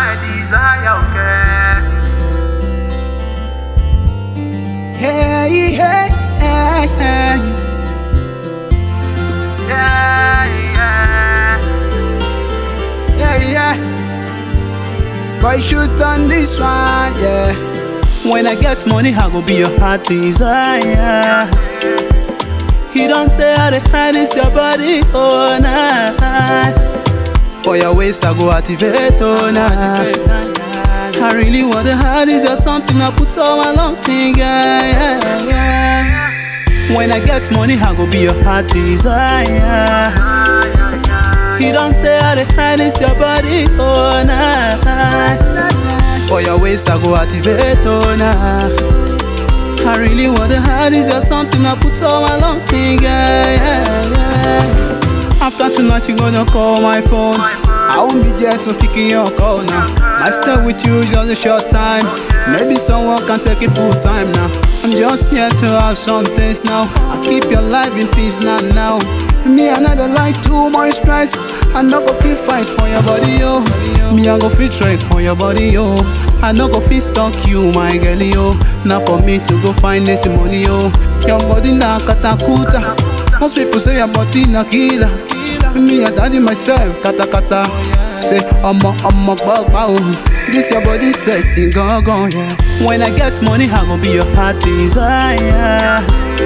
my desire, okay. Hey, hey, hey, hey. Yeah, yeah. Yeah, yeah. Boy, shoot on this one, yeah. When I get money, I go be your heart desire. He don't tell the hardest your body, oh nah. For your waist, I go activate, oh nah. I really want the hardest, you're something I put on my long thing, yeah, yeah, yeah. When I get money, I go be your heart desire. He don't tell the hardest your body, oh nah. For your waist, I go activate, oh nah. I really want the hardest, you're something I put on my long thing, yeah, yeah, yeah. After tonight, you gonna call my phone. I won't be there, so picking your call now. I stay with you just a short time. Maybe someone can take it full time now. I'm just here to have some things now. I keep your life in peace now, now. Me, I not like too much stress. I no go feel fight for your body, yo. Me, I go feel trade for your body, yo. I no go feel stuck you, my girl, yo. Now for me to go find this money, yo. Your body na katakuta. Most people say your body na killer. Me, I daddy myself, kata kata. Say, I'm a, I'm a bug, This your body setting, go, go, yeah. When I get money, I go be your heart desire.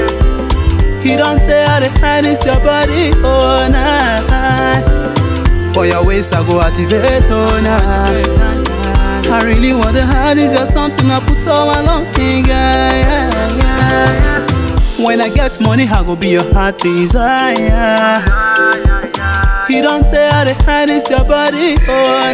He don't tell the hardest your body, oh nah. For your waist, I go activate, oh nah. I really want the hardest, you're something I put on my long thing, yeah, yeah, yeah. When I get money, I go be your heart desire. He don't tell the hardest your body, oh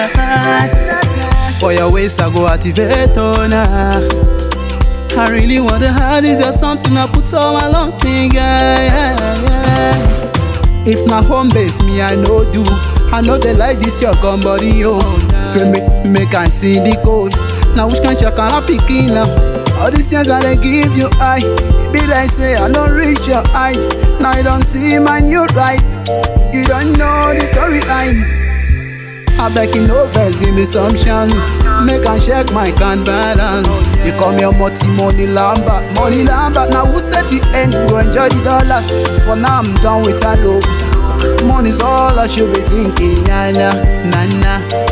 nah. For your waist, I go activate, oh nah. I really want the hardest, you're something I put on my long thing, yeah, yeah, yeah. If na home base, me I know do. I know they like this your gun body, yo. Feel me, make I see the code. Now which kind shaka I picking now? All these years I dey give you eye. It be like say I don't reach your eye. Now you don't see man you right. You don't know the storyline. I beg you no vex, give me some chance. Make I check my can balance. You call me a multi money lambert, money lambert. Now who's at the end? Go enjoy the dollars. For now I'm done with a low. Money's all I should be thinking, nah nah nah nah.